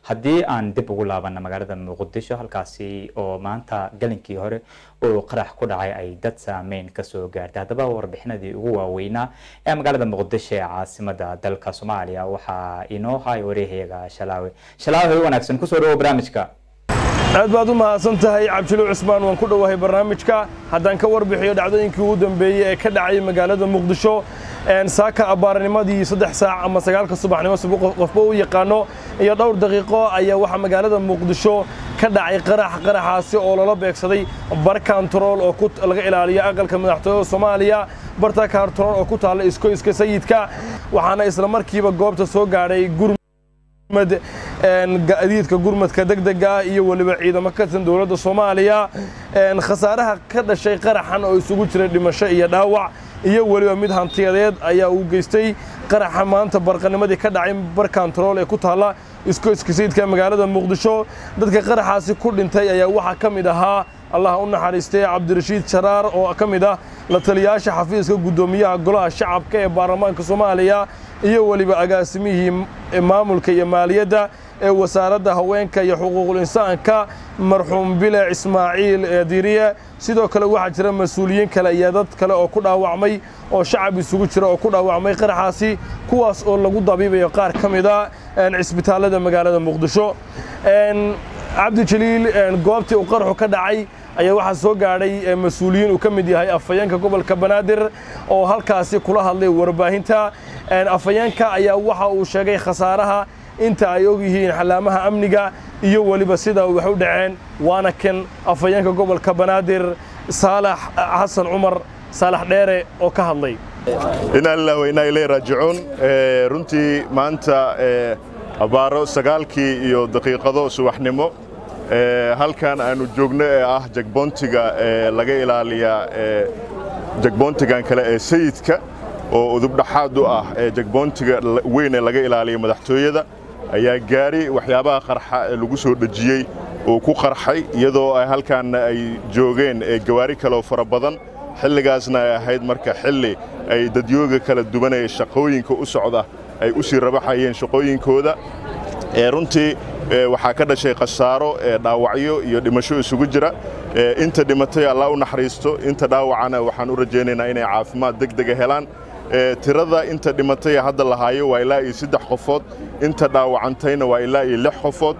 haddii aan dib ugu laabana magaalada muqdisho halkaasi oo maanta galinkii hore oo qarax ku dhacay ay dad saameyn kasoo gaartay haddaba warbixinadii ugu waaweynaa ee magaalada muqdisho ee caasimada dalka soomaaliya waxaa inoo hay wareehayaga shalaawe shalaawe wanaagsan kusoo dhawo barnaamijka aad baad u mahadsan tahay cabdilo cusmaan waan ku dhowahay barnaamijka haddaan ka warbixiyo dhacdooyinkii ugu dambeeyey ee ka dhacay magaalada muqdisho saaka abbaarnimadii saddex saac ama sagaalka subaxnimo si qofba u yaqaano iyo dhowr daqiiqo ayaa waxaa magaalada muqdisho ka dhacay qarax qaraxaasi oo loola beegsaday bar kantarool oo laga ilaaliyo aqalka madaxtooyada soomaaliya barta kantarool oo ku taalla iskoyska sayidka waxaana isla markiiba goobta soo gaadhay gaadiidka gurmadka degdega ah iyo weliba ciidamo ka tirsan dowladda soomaaliya khasaaraha ka dhashay qaraxan oo isugu jiray dhimasho iyo dhaawac iyo weliba mid hantiyadeed ayaa uu geystay qaraxa maanta barqanimadii ka dhacay bar kantarool ee ku taalla iskoyska sayidka magaalada muqdisho dadka qaraxaasi ku dhintay ayaa waxaa ka mid ahaa allah u naxariistay cabdirashiid sharaar oo ka mid ah la taliyaasha xafiiska guddoomiyaha golaha shacabka ee baarlamaanka soomaaliya iyo weliba agaasimihii maamulka iyo maaliyadda ee wasaaradda haweenka iyo xuquuqul insaanka marxuum bile ismaaciil diiriye sidoo kale waxaa jira mas-uuliyiin kale iyo dad kale oo ku dhaawacmay oo shacab isugu jira oo ku dhaawacmay qaraxaasi kuwaas oo lagu dabiibayo qaar ka mid a cisbitaallada magaalada muqdisho cabdi jaliil goobtii uu qaraxu ka dhacay ayaa waxaa soo gaadhay mas-uuliyiin uu ka mid yahay afhayeenka gobolka banaadir oo halkaasi kula hadlay warbaahinta afhayeenka ayaa waxa uu sheegay khasaaraha inta ay og yihiin xalaamaha amniga iyo weliba sida wax u dhaceen waana kan afhayeenka gobolka banaadir saalax xasan cumar saalax dheere oo ka hadlay inaa lilah wa inaa ilay raajicuun runtii maanta abbaaro sagaalkii iyo daqiiqado subaxnimo halkan aanu joogno ee ah jagboontiga laga ilaaliyaa jagboontigan kale ee sayidka oo udubdhaxaad u ah jagboontiga weyn ee laga ilaaliya madaxtooyada ayaa gaari waxyaabaha qarxa ee lagu soo dhejiyey oo ku qarxay iyadoo halkaanna ay joogeen gawaari kaleoo fara badan xilligaasna ay ahayd marka xilli ay dadyooga kala duwanaya shaqooyinka u socda ay u sii rabaxayeen shaqooyinkooda runtii waxaa ka dhashay khasaaro dhaawacyo iyo dhimasho isugu jira inta dhimatay allah u naxariisto inta dhaawacana waxaan u rajaynaynaa inay caafimaad degdega helaan tirada inta dhimatay hadda lahaayo waa ilaa iyo saddex qofood inta dhaawacantayna waa ilaa iyo lix qofood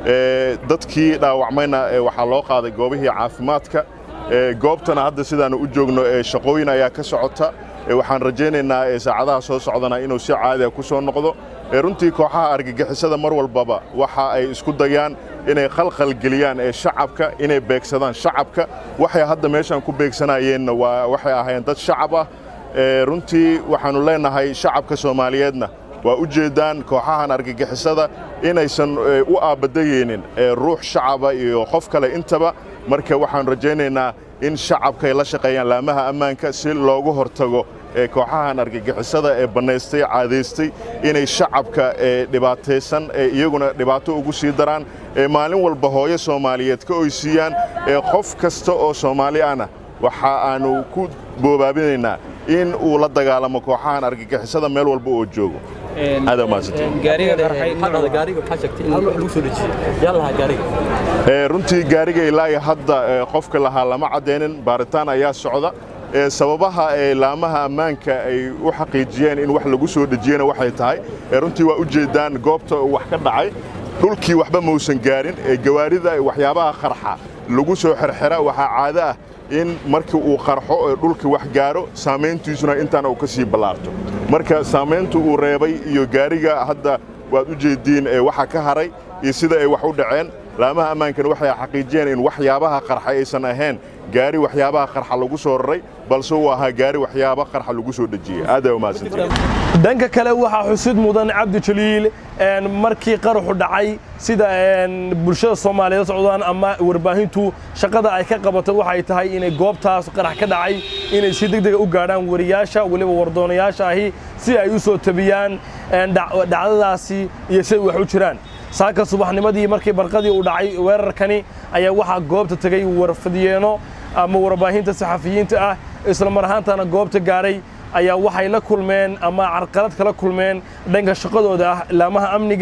dadkii dhaawacmayna waxaa loo qaaday goobihii caafimaadka goobtana hadda sidaanu u joogno shaqooyin ayaa ka socota waxaan rajaynaynaa saacadaha soo socdana inuu si caadiga ku soo noqdo runtii kooxaha argagixisada mar walbaba waxa ay isku dayaan inay khalkhalgeliyaan ee shacabka inay beegsadaan shacabka waxay hadda meeshaan ku beegsanayeenna waa waxay ahaayeen dad shacab ah runtii waxaannu leenahay shacabka soomaaliyeedna waa u jeeddaan kooxahan argagixisada inaysan u aabbadayeynin ruux shacaba iyo qof kale intaba marka waxaannu rajaynaynaa in shacabka ay la shaqeeyaan laamaha ammaanka si loogu hortago kooxahan argagixisada ee bannaystay caadaystay inay shacabka dhibaataysan iyaguna dhibaato ugu sii daraan maalin walba hooyo soomaaliyeed ka oysiiyaan qof kasta oo soomaali ahna waxa aannu ku boobaabinaynaa in uu la dagaalamo kooxahan argagixisada meel walba oo joogo runtii gaariga ilaa iyo hadda qofka lahaa lama caddaynin baaritaan ayaa socda sababaha laamaha ammaanka ay u xaqiijiyeen in wax lagu soo dhejiyena waxay tahay runtii waa u jeeddaan goobta uu wax ka dhacay dhulkii waxba mausan gaarin gawaarida waxyaabaha qarxa lagu soo xerxera waxaa caado ah in markii uu qarxo ee dhulkii wax gaaro saamayntiisuna intaana uu ka sii ballaarto marka saamayntu uu reebay iyo gaariga hadda waad u jeeddiin waxa ka haray iyo sida ay wax u dhaceen laamaha ammaankana waxay xaqiijiyeen in waxyaabaha qarxa aysan ahayn gaari waxyaabaha qarxa lagu soo raray balse uu ahaa gaari waxyaaba qarxa lagu soo dhejiyey aad ay umahadsantahay dhanka kale waxaa xusid mudan cabdi jaliil markii qaraxu dhacay sida bulshada soomaaliyeed socdaan ama warbaahintu shaqada ay ka qabatay waxay tahay inay goobtaas qarax ka dhacay inay si degdega u gaadhaan wariyaasha weliba wardoonayaasha ahi si ay u soo tabiyaan dhacdadaasi iyo siay wax u jiraan saaka subaxnimadii markii barqadii uu dhacay weerarkani ayaa waxaa goobta tegey warfadyeeno ama warbaahinta saxafiyiinta ah isla mar ahaantana goobta gaaray ayaa waxay la kulmeen ama carqalad kala kulmeen dhanka shaqadooda ah laamaha amniga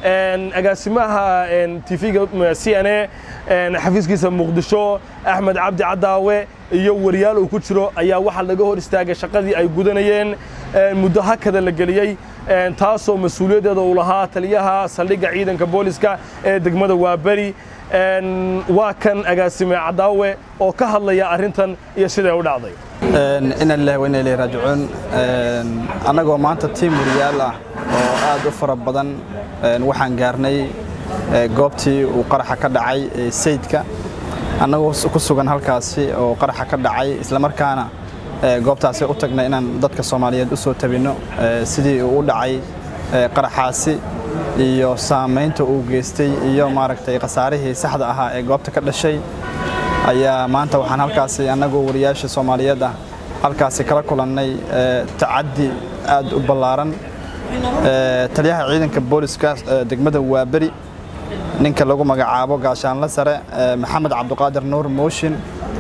agaasimaha tv-ga c n a xafiiskiisa muqdisho axmed cabdi cadaawe iyo wariyaal uu ku jiro ayaa waxaa laga hor istaagay shaqadii ay gudanayeen muddo hakada la geliyey taasoo mas-uuliyaddeeda uu lahaa taliyaha saldhigga ciidanka booliska ee degmada waaberi waa kan agaasime cadaawe oo ka hadlaya arrintan iyo siday u dhacday ina lillahi wa ina ilayhi raajicuun annagoo maanta tiim wariyaal ah oo aad u fara badan waxaan gaarnay goobtii uu qaraxa ka dhacay sayidka annagoo ku sugan halkaasi oo qaraxa ka dhacay islamarkaana goobtaasi u tagnay inaan dadka soomaaliyeed u soo tabinno sidii uu u dhacay qaraxaasi iyo saamaynta uu geystay iyo maaragtay khasaarihii saxda ahaa ee goobta ka dhashay ayaa maanta waxaan halkaasi annagoo wariyaasha soomaaliyeed ah halkaasi kala kulannay tacaddi aad u ballaaran taliyaha ciidanka booliska degmada waaberi ninka lagu magacaabo gaashaanla sare maxamed cabduqaadir nuur mooshin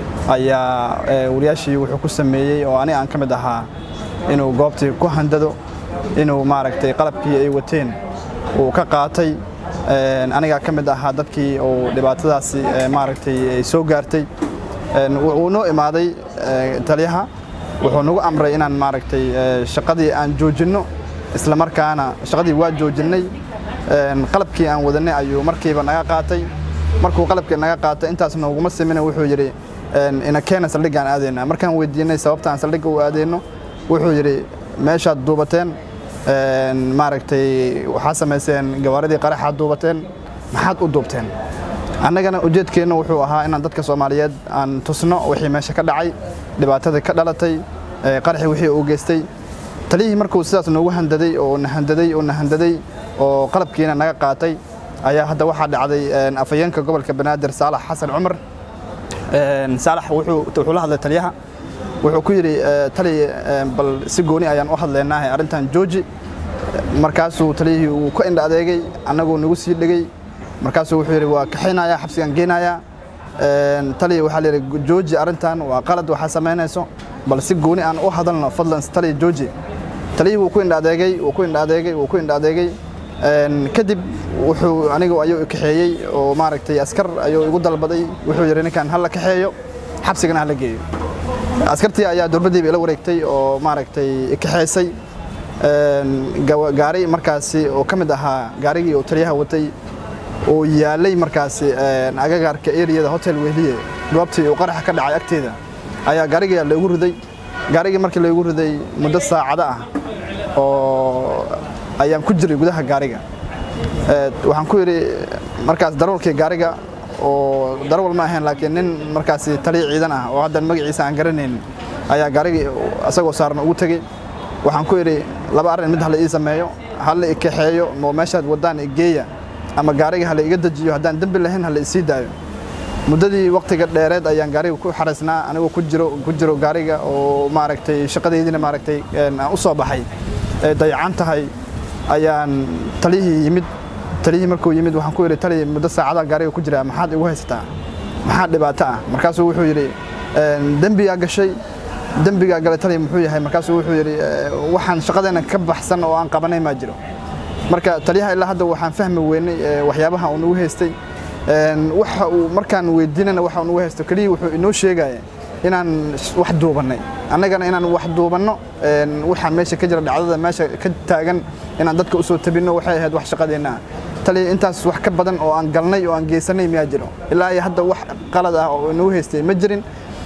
ayaa wariyaashii wuxuu ku sameeyey oo ani aan ka mid ahaa inuu goobtii ku handado inuu maaragtay qalabkii ay wateen uu ka qaatay anigaa ka mid ahaa dadkii uu dhibaatadaasi maaragtay ay soo gaartay wuu noo imaaday taliyaha wuxuu nagu amray inaan maaragtay shaqadii aan joojinno isla markaana shaqadii waa joojinnay qalabkii aan wadannay ayuu markiiba naga qaatay markuu qalabkii naga qaatay intaas nooguma simina wuxuu yidhi ina keena saldhiggaan aadayna markaan weydiinay sababta aan saldhigga u aadayno wuxuu yidhi meeshaad duubateen maaragtay waxaa samayseen gawaaridii qaraxaad duubateen maxaad u duubteen annagana ujeedkeenna wuxuu ahaa inaan dadka soomaaliyeed aan tusno wixii meesha ka dhacay dhibaatadii ka dhalatay qaraxii wixii uu geystay taliyihii markuu sidaas noogu handaday oo na handaday oo na handaday oo qalabkiina naga qaatay ayaa hadda waxaa dhacday afhayeenka gobolka banaadir saalax xasan cumar saalax wuxuu la hadlay taliyaha wuxuu ku yidhi tali bal si gooni ayaan u hadlaynaahe arrintan jooji markaasuu taliyihii uu ka indha adeegay annaguu nagu sii dhegey markaasuu wuxuu yidhi waa kaxaynayaa xabsigaan geynayaa taliya waxaa layidhi jooji arrintan waa qalad waxaa samaynayso bal si gooni aan u hadalno fadlan taliya jooji taliyihii wuu ku indha adeegay wuu ku indha adeegay wuu ku indha adeegay kadib wuxuu anigu ayuu kaxeeyey oo maaragtay askar ayuu igu dalbaday wuxuu yidhi ninkan hala kaxeeyo xabsigana hala geeyo askartii ayaa dowladdiiba ila wareegtay oo maaragtay kaxeysay gaari markaasi oo ka mid ahaa gaarigii uu taliyaha watay oo yaalay markaasi agagaarka eriyada hotel wehliye goobtii uu qaraxa ka dhacay agteeda ayaa gaariga loogu riday gaarigii markii loogu riday muddo saacado ah oo ayaan ku jiray gudaha gaariga waxaan ku yidhi markaas darawalkii gaariga oo darawal ma ahayn laakiin nin markaasi taliya ciidan ah oo haddan magaciisa aan garanayn ayaa gaarigii isagoo saaran ugu tegey waxaan ku idhi laba arrin mid hala ii sameeyo hala i kaxeeyo oo meeshaad waddaan igeeya ama gaariga hala iga dejiyo haddaan dembi lahayn hala isii daayo muddadii waqtiga dheereed ayaan gaariga ku xaraysnaa anigoo ku jiro ku jiro gaariga oo maaragtay shaqadaydiina maaragtay aan u soo baxay ee dayacan tahay ayaan taliyihii yimid taliyihii markuu yimid waxaan ku yidhi taliya muddo saacada gaariga ku jira maxaad igu haysataa maxaa dhibaato ah markaasuu wuxuu yidhi dembigaa gashay dembigaa galay taliya muxuu yahay markaasuu wuxuu yidhi waxaan shaqadeena ka baxsan oo aan qabanay maa jiro marka taliyaha ilaa hadda waxaan fahmi weynay waxyaabaha uu nagu haystay waxa uu markaan weydiinana waxa uu nagu haysto keliya wuxuu inoo sheegaya inaan wax duubannay annagana inaan wax duubanno waxaa meesha ka jira dhacdada meesha ka taagan inaan dadka u soo tabinno waxay ahayd wax shaqadeenna ah taliya intaas wax ka badan oo aan galnay oo aan geysanay miyaa jiro ilaa iyo hadda wax qalad ah oo inoo haystay ma jirin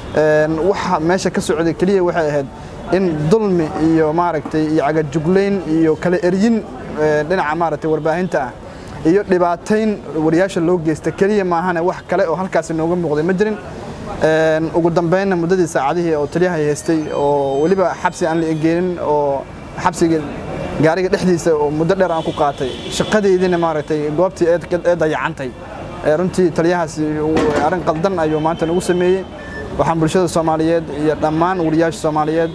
waxa meesha ka socday keliya waxay ahayd in dulmi iyo maaragtay iyo cagajuglayn iyo kala eryin dhinaca maaragtay warbaahinta ah iyo dhibaatayn wariyaasha loo geysta keliya maahane wax kale oo halkaasi nooga muuqday ma jirin ugu dambeynna muddadii saacadihii oo taliyaha haystay oo weliba xabsi aan la egeenin oo xabsiga gaariga dhexdiisa oo muddo dheer aan ku qaatay shaqadeydina maaragtay goobtii ee dayacantay runtii taliyahaasi arrin qaldan ayuu maanta nagu sameeyey waxaan bulshada soomaaliyeed iyo dhammaan wariyaasha soomaaliyeed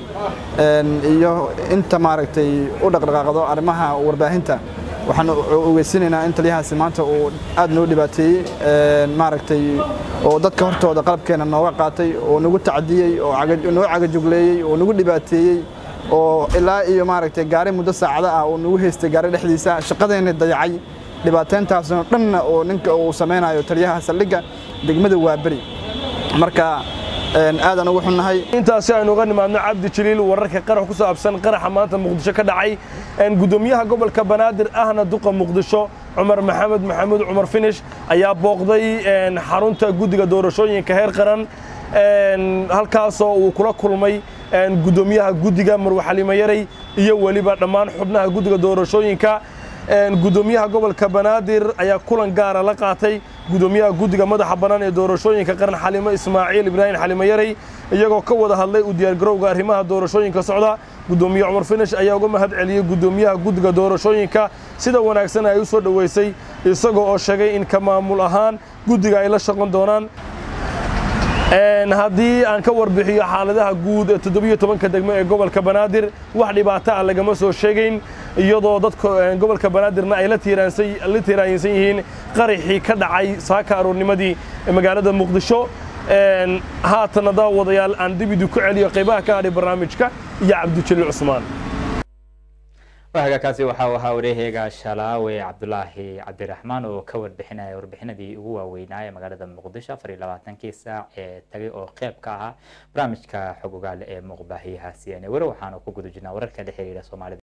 iyo inta maaragtay u dhaqdhaqaaqdo arrimaha warbaahinta waxaan ogeysinaynaa in taliyahaasi maanta uu aad noo dhibaateeyey maaragtay oo dadka hortooda qalabkeena nooga qaatay oo nagu tacdiyey oo noo cagajugleeyey oo nagu dhibaateeyey oo ilaa iyo maaragtay gaari muddo saacado ah oo nagu haystay gaari dhexdiisa shaqadeenna dayacay dhibaateyntaasoo dhanna oo ninka uu samaynayo taliyaha saldhigga degmada waaberi marka aadaan ugu xunnahay intaasi aynu uga nimaadno cabdi jaliil wararka qarax ku saabsan qaraxa maanta muqdisho ka dhacay gudoomiyaha gobolka banaadir ahna duqa muqdisho cumar maxamed maxamuud cumar finish ayaa booqday xarunta guddiga doorashooyinka heer qaran halkaasoo uu kula kulmay gudoomiyaha guddiga marwe xalimo yarey iyo weliba dhammaan xubnaha guddiga doorashooyinka gudoomiyaha gobolka banaadir ayaa kulan gaara la qaatay gudoomiyaha guddiga madaxa bannaan ee doorashooyinka qaran xalimo ismaaciil ibraahim xalimo yarey iyagoo ka wada hadlay u diyaargarowga arrimaha doorashooyinka socda gudoomiye cumar finish ayaa uga mahad celiyey gudoomiyaha guddiga doorashooyinka sida wanaagsan ay u soo dhoweysay isagoo oo sheegay in ka maamul ahaan guddiga ay la shaqon doonaan haddii aan ka warbixiyo xaaladaha guud ee toddobiyo tobanka degmo ee gobolka banaadir wax dhibaato ah lagama soo sheegayn iyadoo dadka gobolka banaadirna ay la tiiraansan yihiin qaraxii ka dhacay saaka aroornimadii magaalada muqdisho haatana daawadayaal aan dibidu ku celiyo qaybaha ka hadhay barnaamijka iyo cabdijaliil cusmaan wahagaakaasi waxa uu ahaa wareeheyga shalaawe cabdulaahi cabdiraxmaan oo ka warbixinaya warbixinadii ugu waaweynaa ee magaalada muqdisho afar iyo labaatankii saac ee tagay oo qeyb ka ahaa barnaamijka xog ogaale ee muuqbaahiyaha c n weli waxaanu ku guda jirnaa wararka la xiriira soomaalida